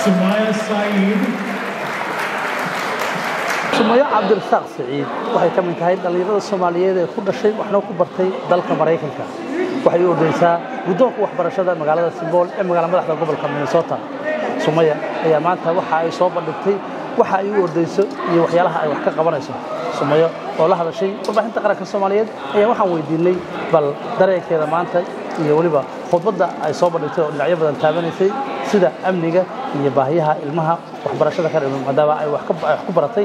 Sumaya Saeed. sumayo cabdirasaaq siciid waxay ka mid tahay dhallinyarada soomaaliyeed ee ku dhashay waxna ku bartay dalka maraykanka waxay u ordaysaa guddoonka waxbarashada magaalada simbool ee magaala madaxda gobolka minnesota sumaya ayaa maanta waxa ay soo bandhigtay waxa ay u ordayso iyo waxyaalaha ay wax ka qabanayso sumayo oo la hadashay warbaahinta qaranka soomaaliyeed ayaa waxaan weydiinay bal dareenkeeda maanta iyo weliba khudbadda ay soo bandhigtay oo dhinacyo badan taabanaysay sida amniga iyo baahiyaha ilmaha waxbarashada ka dhiman maadaama ay wax ku baratay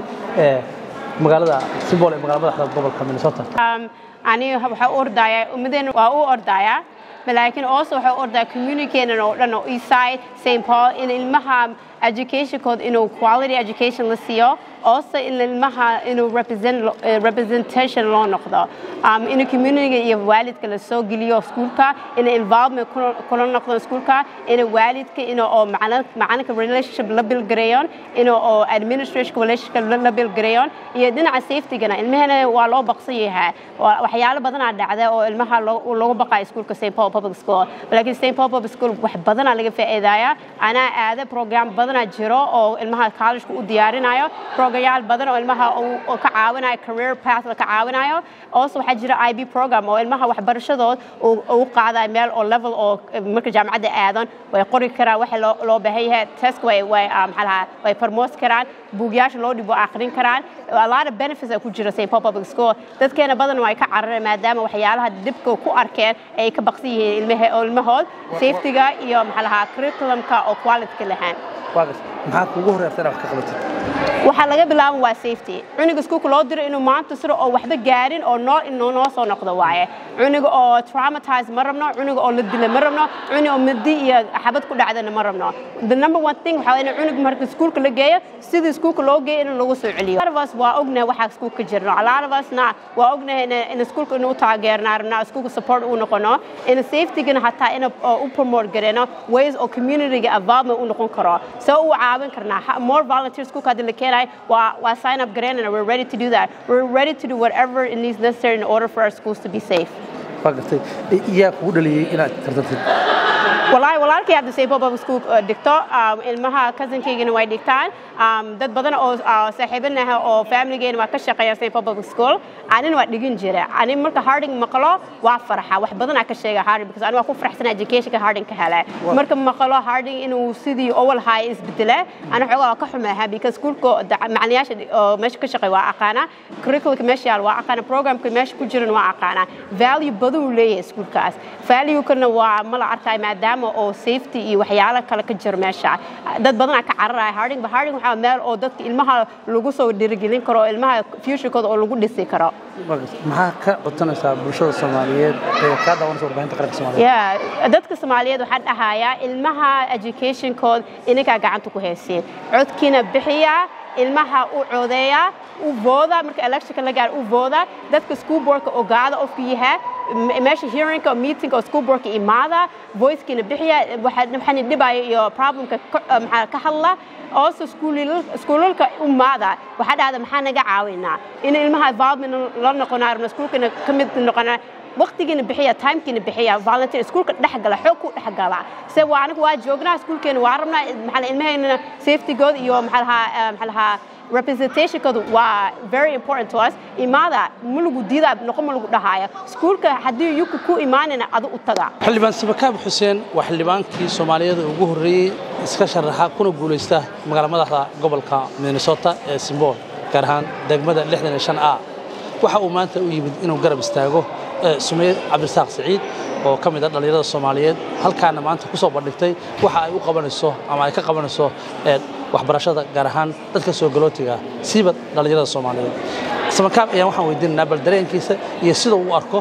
magaalada simbool ee magala madaxda gobolka minnesota aniga waxaa u ordayaa ummadeen waa u ordayaa laakiin also waxaa u ordayaa communicaten oo dhan oo eastside st paul in ilmaha educationkood inuu quality education la siiyo also in ilmaha inuu represent representation loo noqdo um, in community iyo waalidka la soo geliyo iskuulka in involvement kula noqdo iskuulka in waalidka in oo macalinka relationship la bilgareeyon in oo administration relationship la bilgareeyon iyo dhinaca safetygana ilmahana waa loo baqsan yahay waxyaalo badanaa dhacda oo ilmaha loogu baqayo iskuulka st paul public school laakiin st paul public school wax badanaa laga faa'iidaya anaa aada program badanaa jiro oo ilmaha collegeka u diyaarinayo programyaal badan oo ilmaha ka caawinayo career path ka caawinayo also waxaa jira ib program oo ilmaha waxbarashadood u qaadayo meel oo level oo marka jaamacadda aadan way qori karaan waxa loo baahan yahay test way way maxaa lahaa way promote karaan buugyaasha loo dhibo akhrin karaan a lot of benefits ay ku jira st paul public school dadkeena badan way ka carareen maadaama waxyaalaha dhibka ku arkeen ay ka baqsan yihiin ilmahood safetyga iyo maxaa lahaa curriculumka oo quality lahaan maxaa kuugu horeerta inaad wax ka qabatid waxaa laga bilaaba waa safety cunuga iskuulka loo diro inuu maanta siro oo waxba gaarin oo noo inuu noo soo noqdo waaye cunuga oo traumatize ma rabno cunuga oo la dila ma rabno cunuga oo madi iyo xabad ku dhacdana ma rabno the number one thing waxaa in cunuga marka iskuulka la geeyo sidii iskuulka loo geeyo in lagu soo celiyo lot of us waa ognahay waxaa iskuulka jirno a lot of us na waa ognahay in iskuulka inuu taageerna rabna iskuulka support uu noqono in safetygana hataa in u promote gareyno ways oo communityga involvement u noqon karo soo u caawin karnaa more volunteers iskuulka hadii la keenayo waa waa sign up gareynana we're ready to do that we're ready to do whatever it needs necessary in order for our schools to be safe waa gartay iyaa kugu dhaliyey inaad tartantid walahi walaalkay hadda st paul public school dhigto ilmaha cousinkaygana way dhigtaan dad badan oo saaxiibanaha oo familigeena waa ka shaqeeya st paul public school anina waa dhigin jira ani marka harding maqlo waa farxa wax badanaa ka sheega harding because ani waa ku faraxsan educationka harding ka hele marka maqlo harding inuu sidii owal haay isbedele ani xoogaa waa ka xumeeha because schoolka macaliyaasha oo meesha ka shaqeeya waa aqaana curriculumka meesha yaal waa aqaana programka meesha ku jiran waa aqaana value badan uu leeyahay iskuulkaas valuekana waa mala arkaayo maadaama oo safety iyo waxyaalo kale ka jiro meesha dad badanaa ka cararaya harding ba harding waxaa meel oo dadka ilmaha lagu soo dhiirigelin karo oo ilmaha futurekooda oo lagu dhisi karo maxaa ka codsanaysaa bulshada soomaaliyeed ee kaa daawanaysa warbaahinta qaranka soomaaliyeed yeah dadka soomaaliyeed waxaa dhahayaa ilmaha educationkood ininkaa gacanta ku haysiin codkiina bixiya ilmaha u codeeya u vooda marka electionka la gaaro u vooda dadka school boardka ogaada qofku yahay meesha hearingka oo meetingka oo school boardka imaada voicekiina bixiya waxaana dhibaya iyo problemka maxaa ka hadla also iskuulalka umaada waxaa dhahda maxaa naga caawinaa in ilmaha involvement la noqonaa rabna iskuulkana ka mid noqonaa waqtigiina bixiya timekiina bixiya volunteer iskuulka dhexgala xoog ku dhexgala se waa aniga waa joognaa iskuulkeena waa rabnaa maxaa ilmaheena safetygooda iyo maxaa lahaa maxaa lahaa representationkoodu waa very important to us imaada ma lagu diidaa noqon ma lagu dhahaayo iskuulka haddii yuku ku imaanayna adu u taga xildhibaan sabakaab xuseen waa xildhibaankii soomaaliyeed ugu horreeyey iska sharaxa kuna guulaysta magaala madaxda gobolka minnesota ee simbool gaar ahaan degmada lixdan iyo shan a waxa uu maanta u yimid inuu garab istaago sumeeye cabdirasaaq siciid oo ka mid a dhallinyarada soomaaliyeed halkaana maanta ku soo bandhigtay waxa ay u qabanayso ama ay ka qabanayso waxbarashada gaar ahaan dadka soo galootiga siiba dhallinyarada soomaaliyeed samakaab ayaan waxaan weydiinaynaa bal dareenkiisa iyo sida uu arko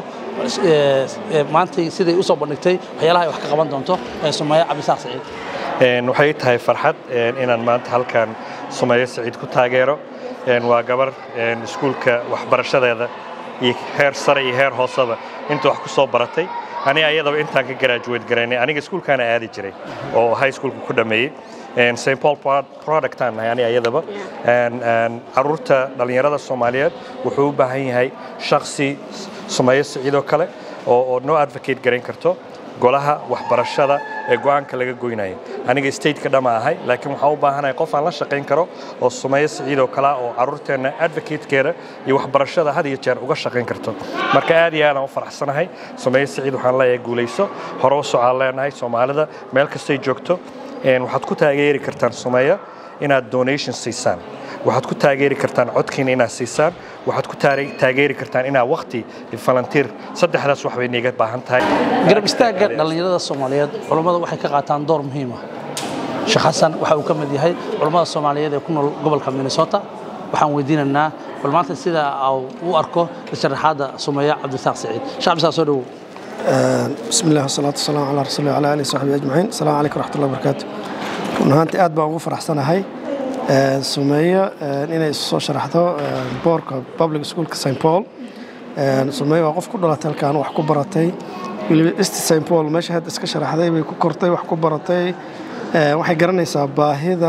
maantay siday u soo bandhigtay waxyaalaha ay wax ka qaban doonto sumeeye cabdirasaaq siciid waxay tahay farxad inaan maanta halkan sumeeye siciid ku taageero waa gabar iskuulka waxbarashadeeda iyo heer sare iyo heer hooseba inta wax ku soo baratay ani ayadaba intaan ka garaajuweed garaynay aniga iskuulkaana aadi jiray oo high schoolka ku dhammeeyey st paul productaan nahay ani ayadaba caruurta dhallinyarada soomaaliyeed wuxuu u baahan yahay shaksi sumeeyo siciidoo kale oo noo advocate garayn karto golaha waxbarashada ee go'aanka laga goynaya aniga stateka dhama ahay laakiin waxaan u baahanahay qof aan la shaqayn karo oo sumeeyo siciid oo kale oo carruurteenna advocatekeeda iyo waxbarashada had iyo jeer uga shaqayn karto marka aad iyo aadaan u faraxsanahay sumeeyo siciid waxaan leeyahay guulayso hore u socaan leenahay soomaalida meel kastay joogto waxaad ku taageeri kartaan sumeeyo inaad donation siisaan waxaad ku taageeri kartaan codkiina inaad siisaan waxaad ku taageeri kartaan inaad wakti falantiir saddexdaas wax bay niiga baahan tahay garab istaagga dhallinyarada soomaaliyeed culummada waxay ka qaataan door muhiim ah sheekh xasan waxa uu ka mid yahay culummada soomaaliyeed ee ku nool gobolka minnesota waxaan weydiinaynaa bal maanta sida u arko sharaxaadda sumeeya cabdisaaq saciid sheekh cabdisaaq soo dhowow بسم الله والصلاة والسلام على رسول الله وعلى آله وصحبه أجمعين السلام عليكم ورحمة الله وبركاته run ahaantii aad baan ugu faraxsanahay sumeeyo inay soo sharaxdo boorka public schoolka st paul sumeeyo waa qof ku dhalatay halkaan wax ku baratay weliba east st paul meesha hadda iska sharaxday bay ku kortay wax ku baratay waxay garanaysaa baahida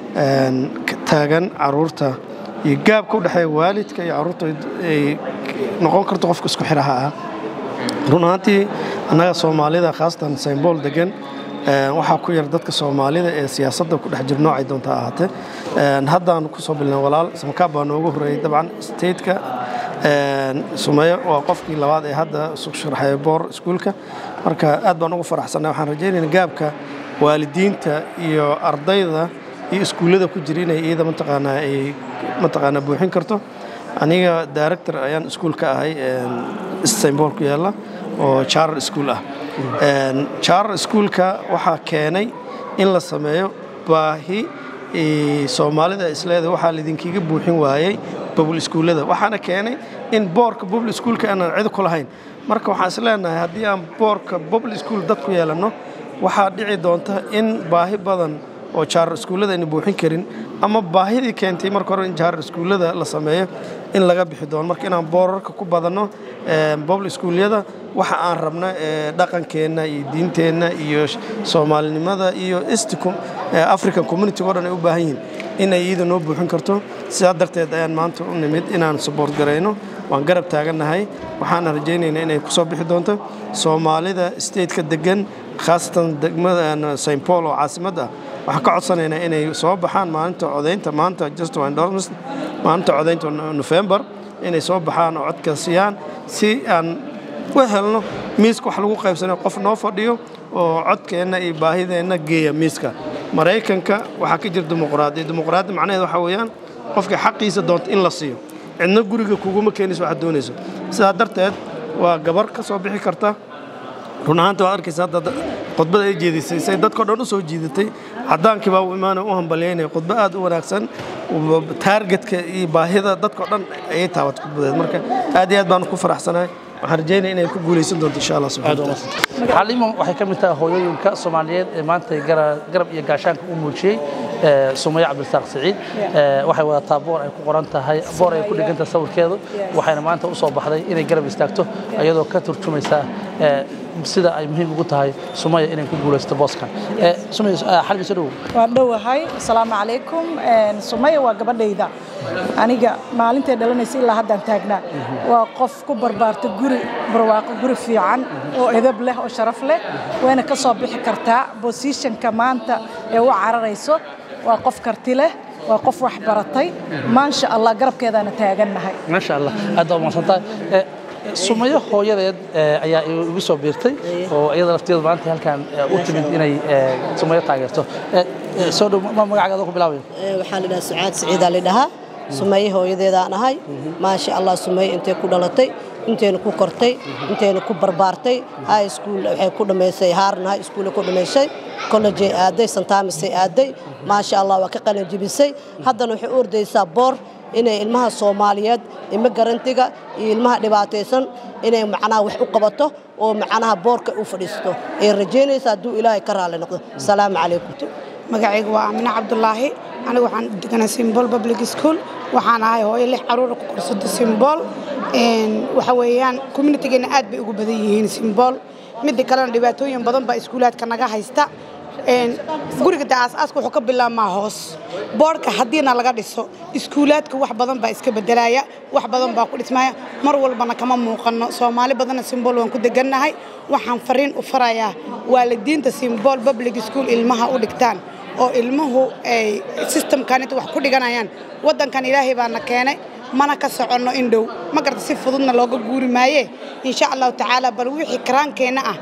taagan caruurta iyo gaabka u dhexeeya waalidka iyo caruurta ay noqon karto qofka isku xiraha ah run ahaantii annaga soomaalida khaasatan st paul degan waxaa ku yar dadka soomaalida ee siyaasadda ku dhex jir noocay doonta ahaatee haddaan ku soo bilnay walaal samakaab baa noogu horreeyey dabcan stateka sumeeyo waa qofkii labaad ee hadda isu sharaxaya boor iskuulka marka aad baan ugu faraxsanay waxaan rajaynayna gaabka waalidiinta iyo ardayda iyo iskuullada ku jira inay iyada mataqaanaa ay mataqaanaa buuxin karto aniga director ayaan iskuul ka ahay istanbul ku yaalla oo charter school ah charter schoolka waxaa keenay in la sameeyo baahi soomaalida isleeda waxaa laydinkiga buuxin waayey bubl iskuullada waxaana keenay in boorka bubl iskuulka aanan cid ku lahayn marka waxaan isleenahay haddii aan boorka bubl iskuul dad ku yeelanno waxaa dhici doonta in baahi badan oo jaarar iskuullada ayna buuxin karin ama baahidii keentay marka hore in jaarar iskuullada la sameeyo in laga bixi doono marka inaan boorarka ku badanno bobl iskuulyada waxa aan rabna dhaqankeenna iyo diinteenna iyo soomaalinimada iyo isticum african community o dhan ay u baahan yihiin inay iyada noo buuxin karto sidaa darteed ayaan maanta u nimid inaan saboort garayno waan garab taagannahay waxaana rajaynaynaa inay ku soo bixi doonto soomaalida stateka degan khaasatan degmada st paul oo caasimad ah waxaan ka codsanaynaa inay soo baxaan maalinta codaynta maanta just maalinta codaynta nofembar inay soo baxaan oo codka siiyaan si aan u helno miiska wax lagu qaybsanayo qof noo fadhiyo oo codkeenna iyo baahideenna geeya miiska maraykanka waxaa ka jira dimuqraadiya dimuqraadiya macnaheed waxaa weeyaan qofka xaqiisa doonta in la siiyo cidna guriga kuguma keenayso waxaad doonayso sidaa darteed waa gabar ka soo bixi karta run ahaanta waad arkaysa hadda khudbada ay jeedisay say dadkao dhan u soo jiidatay caddaankii baa u imaanaya u hambalyaynaya khudbo aad u wanaagsan taargetka iyo baahida dadkao dhan ayay taabatay khudbadeed marka aad iyo aad baan ku faraxsanahay waxaan rajaynaya inay ku guulaysan doonto insha allah subxana wataala xaliimo waxay ka mid tahay hooyooyinka soomaaliyeed ee maanta garab iyo gaashaanka u muujiyey sumaye cabdirasaaq siciid waxay wadataa boor ay ku qoran tahay boor ay ku dhigantahay sawirkeedu waxayna maanta u soo baxday inay garab istaagto iyadoo ka turjumaysa sida ay muhiim ugu tahay sumaya inay ku guulaysto booskan xalbi soo dhowow waan dhowahay asalaamu calaykum sumaya waa gabadhayda aniga maalintay dhalanaysa ilaa haddaan taagnaa waa qof ku barbaarta guri barwaaqo guri fiican oo edab leh oo sharaf leh wayna ka soo bixi kartaa bosishanka maanta ee u cararayso waa qof karti leh waa qof wax baratay maasha allah garabkeedaana taagannahay maasha allah aad baa mahadsantahay sumayo hooyadeed ayaa igu soo biirtay oo iyada lafteedu maanta halkan u timid inay sumayo taageerto soo dhow magacaaga ku bilaabaya waxaa la dhahaa sucaad siciidaa la dhahaa sumaye hooyadeedaan ahay maasha allah sumaye intay ku dhalatay intayna ku kortay intayna ku barbaartay high school waxay ku dhammaysay haarna high school ku dhammaysay college aaday santaamisay aaday maasha allah waa ka qalin jebisay haddana waxay u ordaysaa boor inay ilmaha soomaaliyeed ilmo garantiga iyo ilmaha dhibaataysan inay macnaha wax u qabato oo macnaha boorka u fadhiisto ay rajaynaysa hadduu ilaahay ka raalli noqdo asalaamu calaykum magacayga waa amine cabdulaahi anigu waxaan deganaa simbol public school waxaan ahay hooyo lix caruura ku korsada simbol waxa weeyaan communitigeena aad bay ugu badan yihiin simbol midda kalena dhibaatooyin badan baa iskuulaadka naga haysta guriga de aasaaska wuxuu ka bilaabmaa hoos boodhka haddiina laga dhiso iskuulaadka wax badan baa iska bedelaya wax badan baa ku dhismaya mar walbana kama muuqanno soomaali badanna simbool waan ku degannahay waxaan fariin u farayaa waalidiinta simbool public school ilmaha u dhigtaan oo ilmuhu ay systemkan inta wax ku dhiganayaan waddankan ilaahay baana keenay mana ka soconno in dhow ma garta si fududna looga guuri maaye insha allahu tacaala bal wixii karaankeenna ah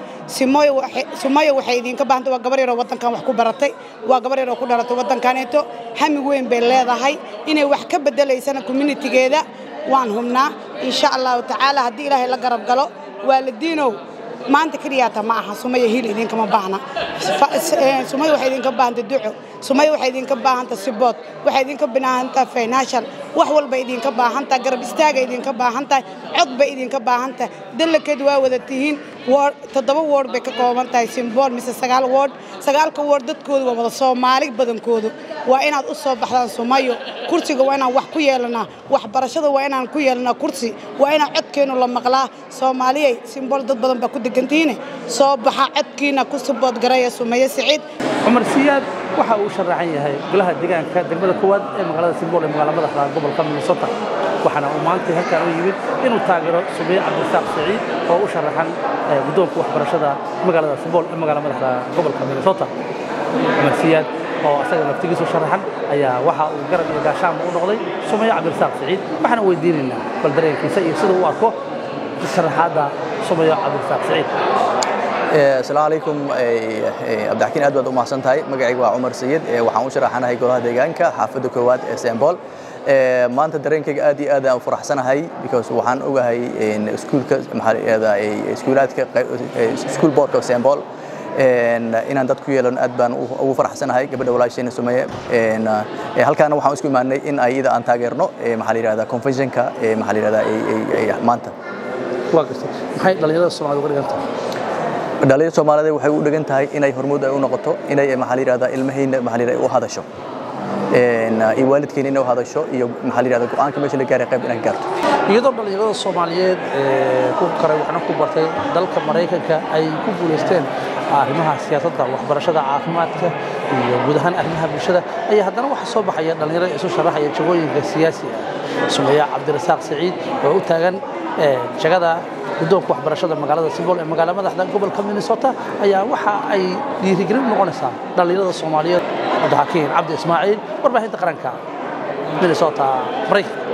simoyo waxay idinka baahantay waa gabar yaroo waddankan wax ku baratay waa gabar yaroo ku dhalatay waddankaneeto hami weyn bay leedahay inay wax ka bedelaysana communitigeeda waan hubnaa insha allahu tacaala haddii ilaahay la garab galo waalidiinow maanta keliyaata ma aha sumaya hiil idinkama baahna sumaya waxay idinka baahanta duco sumaya waxay idinka baahanta sibood waxay idinka baahantaha financial wax walba idinka baahantaha garab istaaga idinka baahantahay cod bay idinka baahantahay dallakeed waa wada tihiin toddoba woord bay ka kooban tahay simbool mise sagaal woord sagaalka woord dadkoodu waa wada soomaali badankoodu waa inaad u soo baxdaan sumayo kursiga waa inaan wax ku yeelanaa waxbarashada waa inaan ku yeelanaa kursi waa inaan codkeennu la maqlaa soomaaliyay simbool dad badan baa ku degantihiine soo baxa codkiina ku sibood garaya sumaye siciid cumar siyaad waxa uu sharaxan yahay golaha deegaanka degmada koowaad ee magaalada simbool ee magaala madaxda gobolka minnesota waxaana uu maanta halkan u yimid inuu taageero sumaye cabdirasaaq saciid oo u sharaxan guddoonka waxbarashada magaalada simbool ee magaala madaxda gobolka minnesota cumar siyaad oo asaga naftigiisu sharaxan ayaa waxa uu garab iyo gaashaanba u noqday sumaye cabdirasaaq saciid waxaana weydiinaynaa bal dareenkiisa iyo sida uu arko sharaxaadda sumaye cabdirasaaq saciid asalaamu calaykum cabdixakiin aad baad u mahadsan tahay magacaygu waa cumar sayid waxaan u sharaxanahay golaha deegaanka xaafadda koowaad ee sembol maanta dareenkayga aad iyo aad aan u faraxsanahay because waxaan ogahay iskuulka maxaa iskuulaadka iskuul boardka sembol inaan dad ku yeelano aad baan ugu faraxsanahay gabadha walaashayna sumeeye halkaana waxaan isku imaanay in ay iyada aan taageerno maxaa la yidhahdaa conventionka maxaa la yidhahdaa maanta waa gartay maxay dhalinyarada soomaalida uga dhigan tahay dhalinyarada soomaaliyeed waxay u dhigan tahay inay hormuud ay u noqoto inay maxaa la yidhahdaa ilmahayna maxaa la yidhahdaa u hadasho iyo waalidkeena inay u hadasho iyo maxaa la yidhahdaa go'aanka meesha la gaaray qayb inay gaarto iyadoo dhalinyarada soomaaliyeed ee ku karay waxna ku bartay dalka maraykanka ay ku guulaysteen arrimaha siyaasadda waxbarashada caafimaadka iyo guud ahaan arrimaha bulshada ayaa haddana waxaa soo baxaya dhalinyarada isu sharaxaya jagooyinka siyaasi ah sumeya cabdirasaaq saciid oo u taagan jagada guddoonka waxbarashada magaalada simbool ee magaala madaxda gobolka minnesota ayaa waxa ay dhiirigelin noqonaysaa dhalinyarada soomaaliyeed cabdixakiin cabdi ismaaciil warbaahinta qaranka minnesota maraykanka